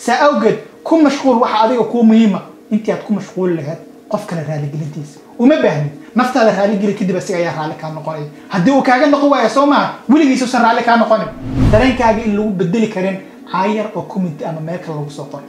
saa awgeed ku mashquul waxa adiga kuu muhiima intii aad ku mashquuli lahayd qof kale raaligelintiisa uma baahnid naftaada raaligeli kadib asiga ayaa raalli kaa noqonaya haddii uu kaaga noqon waaya soo maaha weligiisuusan raalli kaa noqonin dareenkaaga in lagu bedeli karin caayar oo community ama meel kale lagu soo qoray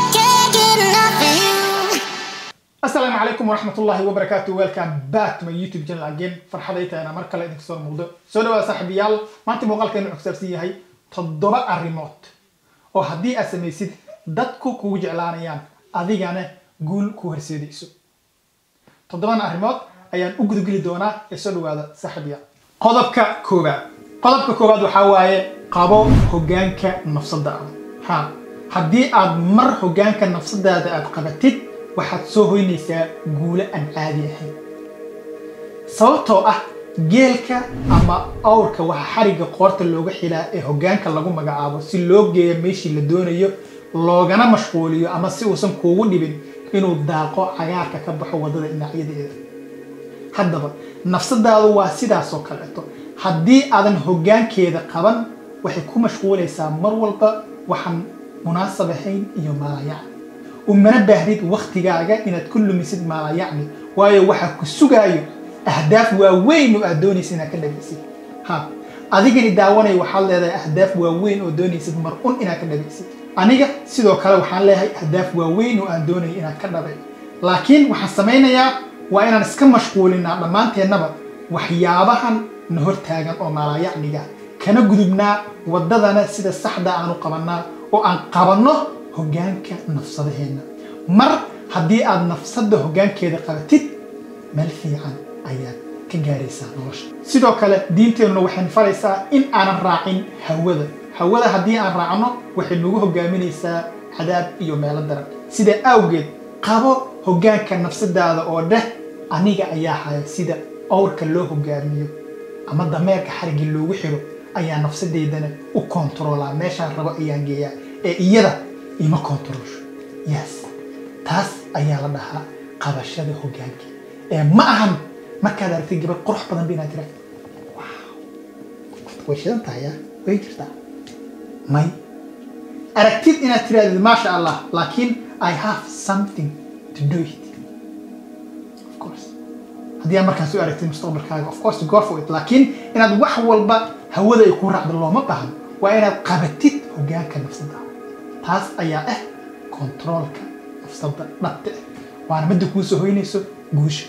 asalaamu calaykum waraxmatullahi wabarakaatu welcome back to my youtube channel again farxaday tahayna mar kale idinka soo muuqdo soo dhawaada saaxiibayaal maanta muuqaalkeenu wuxuu kusaabsan yahay toddoba arrimood oo haddii aad samaysid dadku kugu jeclaanayaan adigana guul ku horseedayso toddoban arrimood ayaan u gudageli doonaa ee soo dhawaada saaxiibayaal qodobka koowaad qodobka koowaad waxaa waaye qabo hoggaanka nafsadaada ha haddii aad mar hoggaanka nafsadaada aad qabatid waxaad soo hoynaysaa guulo aan caadi ahayn sababtoo ah geelka ama awrka waxaa xarigga qoorta looga xilaa ee hoggaanka lagu magacaabo si loo geeyo meeshii la doonayo loogana mashquuliyo ama si uusan kuugu dhibin inuu daaqo cagaarka ka baxo waddada dhinacyadeeda haddaba nafsadaadu waa sidaasoo kaleeto haddii aadan hoggaankeeda qaban waxay ku mashquulaysaa mar walba waxaan munaasab ahayn iyo maalayacni umana baahnid waktigaaga inaad ku lumisid maalayacni waayo waxaa ku sugaayo ahdaaf waaweyn oo aad doonaysid inaad ka dhagaysid ha adigani daawanaya waxaad leedahay ahdaaf waaweyn oo doonaysid mar un inaad ka dhagaysid aniga sidoo kale waxaan leeyahay ahdaaf waaweyn oo aan doonaya inaad ka dhabay laakiin waxaan samaynayaa waa inaan iska mashquulinaa dhammaanteennaba waxyaabahan na hortaagan oo maalayacniga kana gudubnaa waddadana sida saxda aanu qabannaa oo aan qabanno hoggaanka nafsadaheenna mar haddii aad nafsadda hoggaankeeda qabatid meel fiican ayaad ka gaaraysaa nolosha sidoo kale diinteennuna waxay faraysaa in aanan raacin hawada hawada haddii aan raacno waxay nagu hoggaaminaysaa cadaab iyo meelo daran sidaa awgeed qabo hoggaanka nafsadaada oo dheh aniga ayaa haya sida awrka loo hoggaamiyo ama dameerka xariggii loogu xiro ayaa nafsadeydana u kontaroolaa meeshaan rabo ayaan geeyaa ee iyada ima kontaroolsho yes taas ayaa la dhahaa qabashada hoggaanka ee ma ahan markaad aragtay gabar qurux badan ba inaad tira way shidan tahay ya way jirtaa may aragtid inaad tirahdid maasha allah laakiin i have something to do it of course haddii aad markaas u aragtid mustaqbalkaaga of course go for it laakiin inaad wax walba hawada ay ku raacdo looma baahno waa inaad qabatid hoggaanka nafsada taas ayaa ah kontaroolka nafsada dhabta ah waana midda kuu soo hoynayso guusha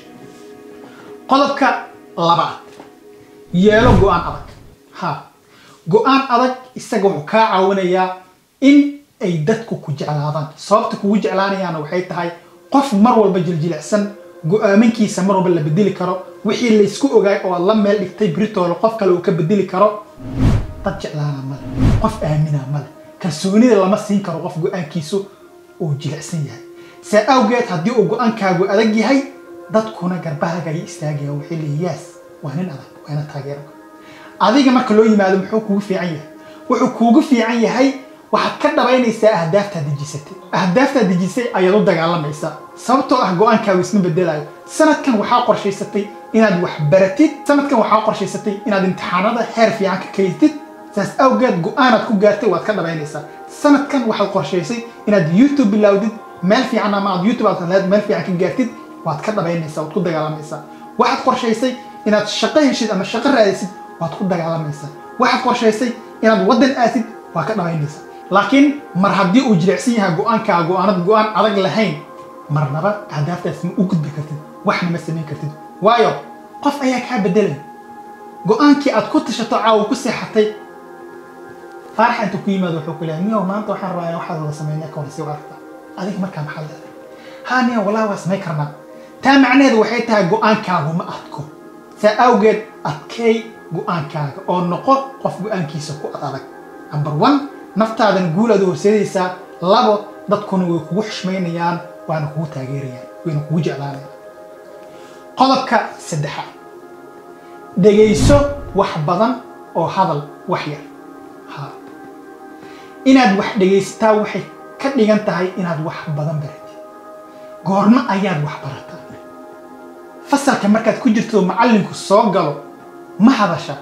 qodobka labaad yeelo go-aan adag ha go-aan adag isaga wuxuu kaa caawinayaa in ay dadku ku jeclaadaan sababta kugu jeclaanayaana waxay tahay qof mar walba jiljilicsan go-aaminkiisa mar walba la bedeli karo wixii laysku ogaay oo aad la meel dhigtay britoola qof kale uu ka bedeli karo dad jeclaana male qof aamina male kalsoonida lama siin karo qof go-aankiisu uu jilicsan yahay saa awgeed haddii uu go-aankaagu adag yahay dadkuna garbahaaga ay istaagayaan waxay leeyihin yaas waa nin adag waana taageero adiga marka loo yimaado muxuu kugu fiican yahay wuxuu kuugu fiican yahay waxaad ka dhabaynaysaa ahdaaftaad dejisatay ahdaaftaad dejisay ayaad u dagaalamaysaa sababtoo ah go-aankaagu isma bedelayo sanadkan waxaa qorshaysatay inaad wax baratid sanadkan waxaa qorshaysatay inaad imtixaanada heer fiican ka kaydtid saas awgeed go-aanaad ku gaartay waad ka dhabaynaysaa sanadkan waxaad qorshaysay inaad youtube bilowdid meel fiican ama aad youtube aad leed meel fiican ka gaartid waad ka dhabaynaysaa waad ku dagaalamaysaa waxaad qorshaysay inaad shaqo heshid ama shaqo raadisid waad ku dagaalamaysaa waxaad qorshaysay inaad waddan aatid waad ka dhabaynaysaa laakiin mar haddii uu jilicsan yahay go-aankaa go-aanad go-aan adag lahayn marnaba ahdaaftaas ma u gudbi kartid waxna ma samayn kartid waayo qof ayaa kaa bedelaya go-aankii aad ku tashato caawa ku seexatay faaraxa intuu ku yimaado wuxuu ku leeyahay niyow maanta waxaan rabaa waxaad wada sameynaa ka horsi u aragta adiga markaa maxaa leedahay haa niyow walaa waa samayn karnaa taa macnaheedu waxay tahay go-aankaagu ma adko saa awgeed adkeey go-aankaaga oo noqo qof go-aankiisa ku ad adag number one naftaadan guulaad u horseedaysaa labo dadkuna way kugu xushmaynayaan waana kugu taageerayaan wayna kugu jeclaanayaan qodobka saddexaad dhegayso wax badan oo hadal wax yar ha inaad wax dhegaysataa waxay ka dhigan tahay inaad wax badan baratid goormo ayaad wax barataa fasalka markaad ku jirto macallinku soo galo ma hadasha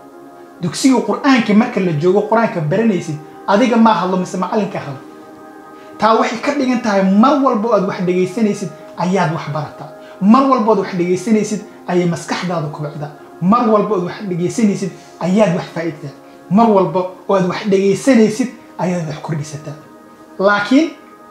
dugsiga qur-aanka marka la joogo qur-aanka baranaysid adiga maa hadlo mise macallinka hadlo taa waxay ka dhigan tahay mar walba oo aad wax dhegaysanaysid ayaad wax barataa mar walba ood wax dhegaysanaysid ayay maskaxdaada kubacdaa mar walba ood wax dhegaysanaysid ayaad wax faa'iidtaa mar walba oo aad wax dhegaysanaysid ayaad wax kordhisataa laakiin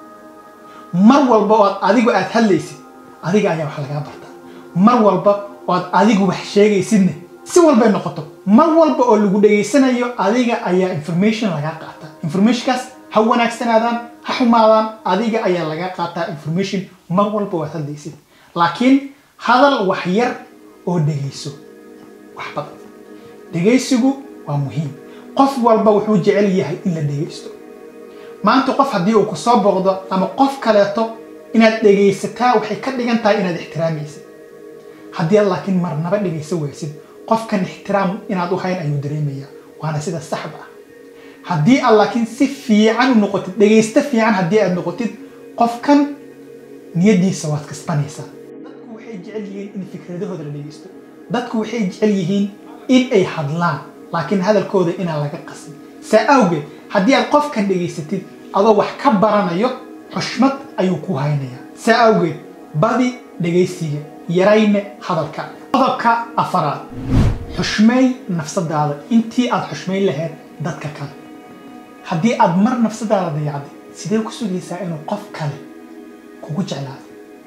mar walba oo aad adigu aad hadlaysid adiga ayaa wax lagaa bartaa mar walba oo aad adigu wax sheegaysidna si walbay noqoto mar walba oo lagu dhegaysanayo adiga ayaa information lagaa qaataa informationkaas ha wanaagsanaadaan ha xumaadaan adiga ayaa lagaa qaataa information mar walba oo aad hadlaysid laakiin hadal wax yar oo dhegayso wax badan dhegaysigu waa muhiim qof walba wuxuu jecel yahay in la dhegaysto maanta qof haddii uu kusoo boqdo ama qof kaleeto inaad dhegaysataa waxay ka dhigan tahay inaad ixtiraamaysid haddii aad laakiin marnaba dhegaysa waysid qofkan ixtiraam inaad u hayn ayuu dareemayaa waana sida saxda ah haddii aad laakiin si fiican u noqotid dhegaysto fiican haddii aad noqotid qofkan niyadiisa waad kasbanaysaa dadku waxay jecel yihiin in fikradahooda la dhegaysto dadku waxay jecel yihiin in ay hadlaan laakiin hadalkooda inaan laga qasin saa awgeed haddii aad qofkan dhegaysatid adoo wax ka baranayo xushmad ayuu ku haynayaa saa awgeed badi dhegaysiga yarayne hadalka qodobka afaraad xushmay nafsadaada intii aad xushmayn lahayd dadka kale haddii aad mar nafsadaada dayacday sidee ku sugaysaa inuu qof kale kugu jeclaado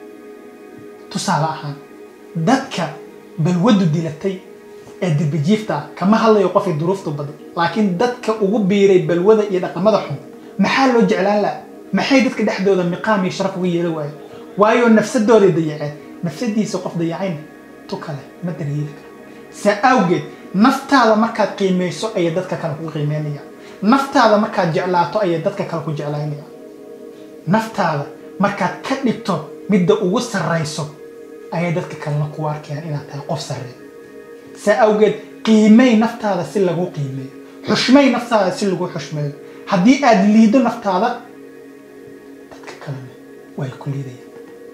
tusaale ahaan dadka balwadu dilatay ee dirbijiifta ah kama hadlayo qofay duruuftu baday laakiin dadka ugu biiray balwada iyo dhaqamada xun maxaa loo jeclaan laha maxay dadka dhexdooda miqaam iyo sharaf uga yeela waayo waayo nafsadooday dayaceen nafsadiisa qof dayacayna tu kale ma daryeeli karo saa awgeed naftaada markaad qiimayso ayay dadka kale kugu qiimeynayaan naftaada markaad jeclaato ayay dadka kale ku jeclaynayaan naftaada markaad ka dhigto midda ugu sarrayso ayay dadka kalena ku arkayaan inaad tahay qof sarreey saa awgeed qiimay naftaada si lagu qiimeeyo xushmay naftaada si lagu xushmeeyo haddii aad liido naftaada dadka kalena way ku liidayaan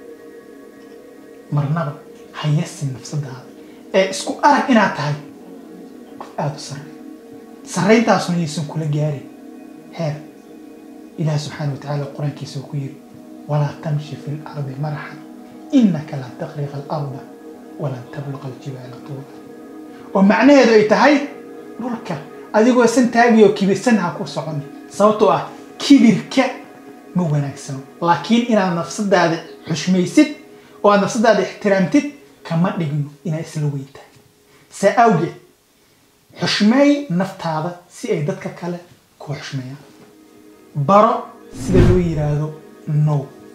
marnaba ha yasin nafsadaada ee isku arag inaad tahay qof aada u sarreey sarrayntaasuna yaysan kula gaarin heer ilaah subxaana wa tacaala qur-aankiisa uu ku yiri walaa tamshi fi lardi maraxan inaka lan taqriqa alarda walan tabluqa aljibaala tuula oo macnaheedu ay tahay dhulka adigoo san taagiyoo kibirsan ha ku socon sababtoo ah kibirka ma wanaagsano laakiin inaad nafsadaada xushmaysid oo aad nafsadaada ixtiraamtid kama dhigno inaad isla weyn tahay saa awgeed xushmeey naftaada si ay dadka kale ku xushmeeyaan baro sida loo yiraahdo no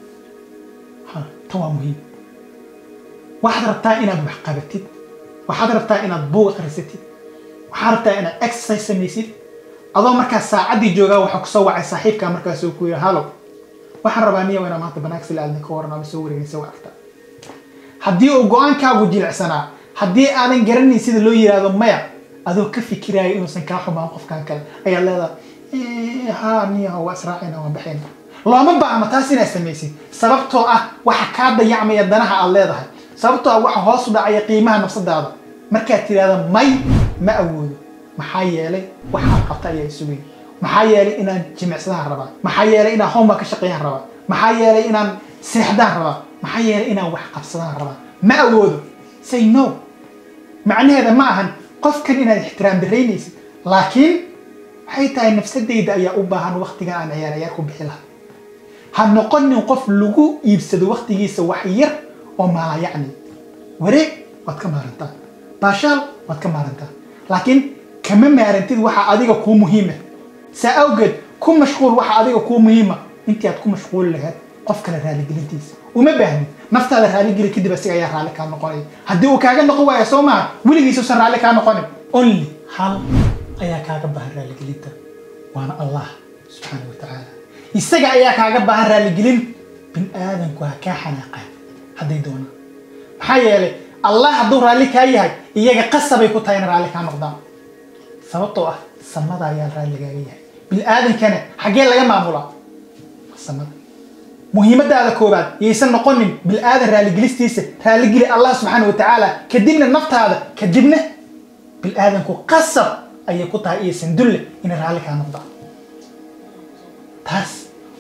ha tan waa muhiim waxaad rabtaa inaad wax qabatid waxaad rabtaa inaad buug akhrisatid waxaad rabtaa inaad exercise samaysid adoo markaa saacaddii joogaa waxaa kusoo wacay saaxiibkaa markaasoo ku yidhi hallow waxaan rabaa niya inaa maanta banaanka sila aadna ka waran ama soo wareegaysa wa aragtaa haddii uu go-aankaagu jilicsanaa haddii aadan garanayn sida loo yiraahdo maya adoo ka fikiraayo inuusan kaa xumaan qofkan kale ayaad leedahay ha niya waa israacayna waan baxayna looma baahno taas inaad samaysid sababtoo ah waxa kaa dayacmaya danaha aad leedahay sababtoo ah waxa hoos u dhacaya qiimaha nafsadaada markaad tidhahda may ma awoodo maxaa yeelay waxaa qabta ayaa isugay maxaa yeelay inaan jimicsadaan rabaa maxaa yeelay inaan homework ka shaqeeyaan rabaa maxaa yeelay inaan seexdaan rabaa maxaa yeelay inaan wax qabsadaan rabaa ma awoodo say no macnaheeda ma ahan qofkan inaad ixtiraam daraynaysid laakiin waxay tahay nafsadayda ayaa u baahan waktigan aan ciyaar ciyaar ku bixi lahaa ha noqonin qof lagu iibsado waktigiisa wax yar oo maala yacni wareeg waad ka maarantaa baashaal waad ka maarantaa laakiin kama maarantid waxa adiga kuu muhiima saa awgeed ku mashquul waxa adiga kuu muhiima intii aad ku mashquuli lahayd qof kale raaligelintiisa uma baahnid naftaada raaligeli kadib asiga ayaa raalli kaa noqonaya haddii uu kaaga noqon waayo soo maha weligiisa usan raalli kaa noqonin only hal ayaa kaaga baahan raaligelinta waana allah subxaana wa tacaala isaga ayaa kaaga baahan raaligelin bin aadanku ha kaa xanaaqaan hadday doonaan maxaa yeelay allah hadduu raalli kaa yahay iyaga qasabay ku tahay in raalli kaa noqdaan sababtoo ah samada ayaa raalligaaga yahay bil aadankana xaggee laga maamulaa samada muhiimadaada koobaad yaysan noqonin bil aadan raalligelistiisa raalligeli allah subxaana wa tacaala kadibna naftaada kadibna bil aadanku qasab ayay ku tahay iyo sandulle inay raalli kaa noqdaan taas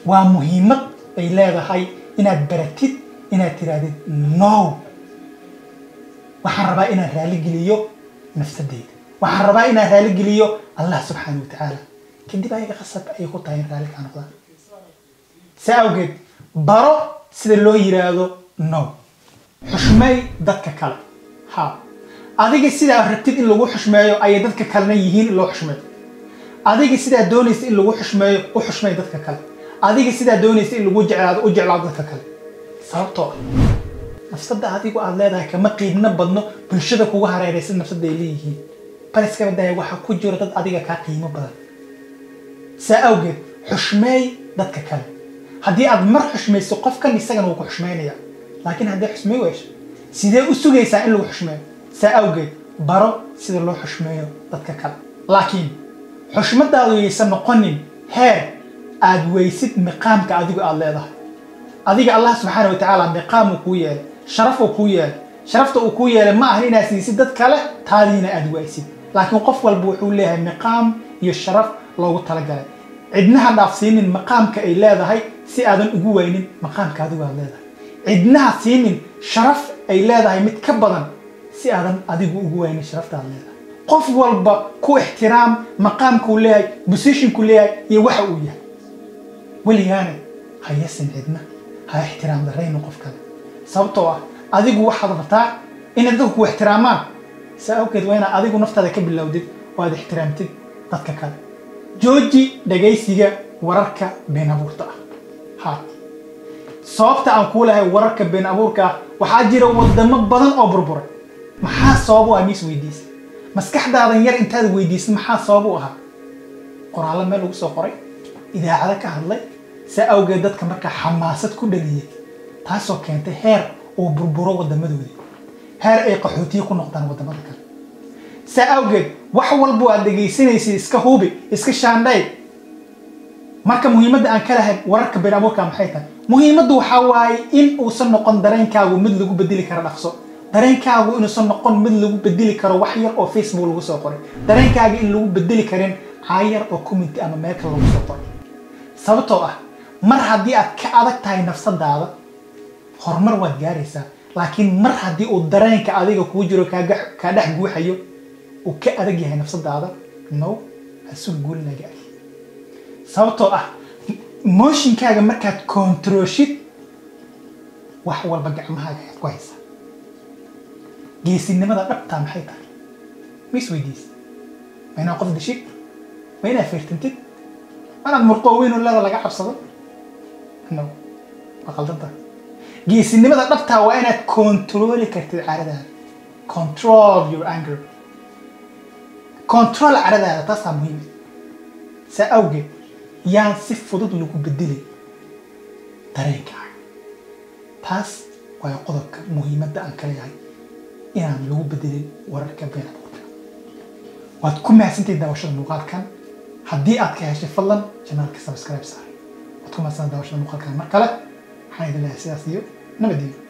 waa muhiimad ay leedahay inaad baratid inaad tirahdid no waxaan rabaa inaan raaligeliyo nafsadeyda waxaan rabaa inaan raaligeliyo allah subxaana wa tacaala kadib ayaga qasab ayay ku tahay in raalli kaa noqdaan saa awgeed baro sida loo yiraahdo no xushmeey dadka kale ha adiga sidaa rabtid in lagu xushmeeyo ayay dadka kalena yihiin in loo xushmeeyo adiga sidaa doonaysa in lagu xushmeeyo u xushmeey dadka kale adiga sidaa doonaysa in lagu jeclaado u jeclaado dadka kale sababtoo ah nafsadda adigu aad leedahay kama qiibno badno bulshada kugu hareeraysan nafsadda ay leeyihiin bal iskaba daaya waxaa ku jiro dad adiga kaa qiimo badan saa awgeed xushmeey dadka kale haddii aad mar xushmayso qofkan isagana wuu ku xushmaynaya laakiin haddii xushmay weyso sidee u sugaysaa in lagu xushmeeyo saa awgeed baro sida loo xushmeeyo dadka kale laakiin xushmadaadu yaysan noqonin heer aad weysid miqaamka adigu aad leedahay adiga allah subxaana wa tacaala miqaam uu kuu yeelay sharaf uu kuu yeelay sharafta uu kuu yeelay ma ahan inaad siisid dad kale taadiina aad waysid laakiin qof walba wuxuu leeyahay miqaam iyo sharaf loogu talagalay cidnaha dhaafsiinin maqaamka ay leedahay si aadan ugu weynin maqaamka adigu aad leedahay cidnaha siinin sharaf ay leedahay mid ka badan si aadan adigu ugu weynin sharafta aad leedahay qof walba ku ixtiraam maqaamkuu leeyahay positionkuu leeyahay iyo waxa uu yahay weligaana ha yasin cidna ha ixtiraam darayno qof kale sababtoo ah adigu waxaad rabtaa inay dadku ku ixtiraamaan saa awgeed waa inaad adigu naftaada ka bilowdid oo aad ixtiraamtid dadka kale jooji dhagaysiga wararka been abuurta ah ha sababta aan kuu lahay wararka been abuurka ah waxaa jira wadamo badan oo burburay maxaa sabab u ah miis weydiisa maskaxdaadan yar intaad weydiisay maxaa sabab u ahaa qoraallo meel lagu soo qoray idaacado ka hadlay saa awgeed dadka markaa xamaasad ku dhaliyay taasoo keentay heer uu burburo wadamadoodii heer ay qaxootiye ku noqdaan wadamada kale saa awgeed wax walba aad dhegaysanaysid iska hubi iska shaandhay marka muhiimadda aan ka lahayn wararka been abuurka maxay tahay muhiimaddu waxaa waaye in uusan noqon dareenkaagu mid lagu bedeli karo dhaqso dareenkaagu inuusan noqon mid lagu bedeli karo wax yar oo facebook lagu soo qoray dareenkaaga in lagu bedeli karin caayar oo community ama meel kale lagu soo qoray sababtoo ah mar haddii aad ka adag tahay nafsadaada horumar waad gaaraysaa laakiin mar haddii uu dareenka adiga kuu jiro kaaga kaa dhex guuxayo uu ka adag yahay nafsadaada no hasug guulinaga ag sababtoo ah mooshinkaaga markaad kontaroshid wax walba gacmahaaga ayaad ku haysaa geesinimada dhabtaa maxay tahay ma isweydiisa ma inaad qof dishid ma inaad feertantid ma inaad murqooweyn oo leeda laga cabsado no waa qaldanta geesinimada dhabtaa waa inaad controli kartid caradaada control your anger control caradaada taasaa muhiim saa awgeed yaan si fudud lagu bedelay dareenkaaga taas waa qodobka muhiimadda aan ka leeyahay inaan lagu bedelin wararka been abuurka waad ku mahadsantahay daawashada muuqaalkan haddii aad ka heshay fadlan janaalka subscribe saaray waad ku mahadsantahay daawashada muuqaalkan mar kale waxaan idin leeyahay sidaas iyo nabadgelyo